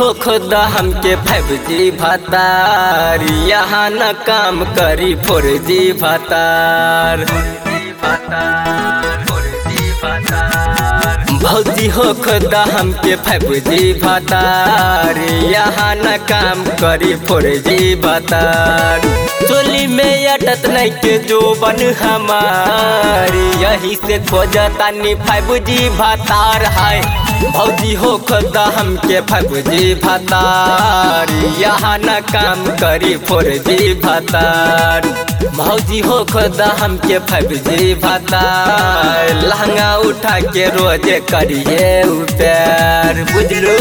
हो खुदा हमके फाइव जी भतार यहाँ न काम करी फोर जी भतार भौजी हो खुदा हमके फाइव जी भतार यहाँ न काम करी फोर जी भतार चोली में अटत नहीं के जो बन हमारी यही से खोजतानी फाइव जी भतार है भौजी हो खुदा हमके फाइव जी भतार यहाँ न काम करी फोर जी भतार भौजी हो खुदा हमके फाइव जी भतार लहंगा उठा के रोज करिए प्यार बुझलू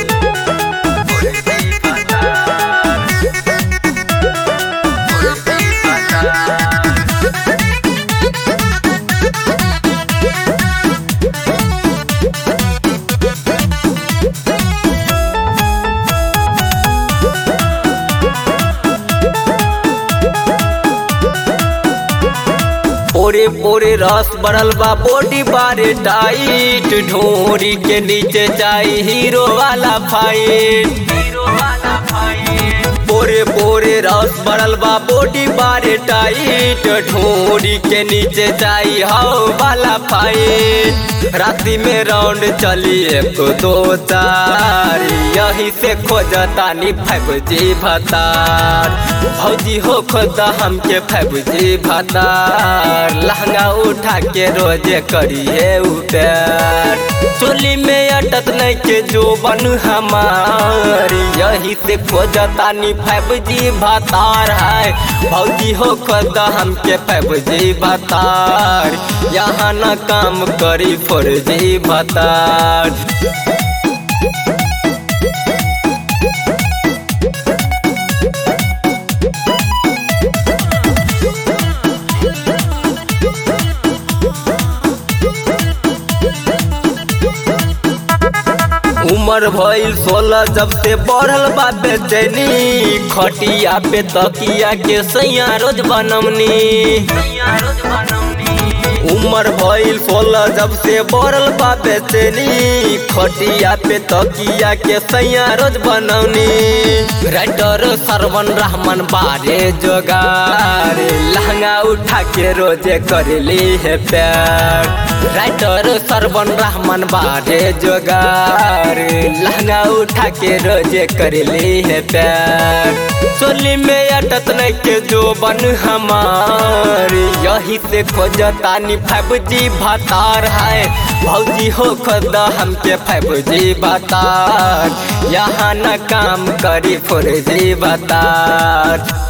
पोरे पोरे रस बढ़ल बा बॉडी बारे टाइट ढोरी के नीचे जाई हीरो वाला फाइट हीरो वाला फाइट पोरे पोरे रस बढ़ल बा बॉडी बारे टाइट ढोरी के नीचे जाई हाउ वाला फाइट राती में राउंड चली एक दो चार यही से खोजतानी फाइव जी भतार भौजी हो खोदा हमके फाइव जी भतार लहंगा उठा के रोजे करिए प्यार चोली में अटत नहीं के जो बन हमार यही से खोजतानी फाइव जी भतार है भौजी हो खोदा हमके फाइव जी भतार यहाँ न काम करी फोर जी भतार उमर भइल सोलह जब से बढ़ल बा बेचैनी खटिया पे तकिया के सैया रोज बनमनी उमर भइल सोलह जब से बढ़ल बा बेचैनी खटिया पे तकिया के सैया रोज बनौनी राइटर सरवन रहमान बारे जोगार लहंगा उठा के रोजे करेली है प्यार राइटर सरवन रहमान बारे जोगार लहंगा उठा के रोजे करेली है प्यार चोली में अटत नहीं के जो बन हमार यही से खोजतानी फाइव जी भतार है भौजी हो खुदा हमके फाइव जी भतार यहाँ न काम करी फोर जी भतार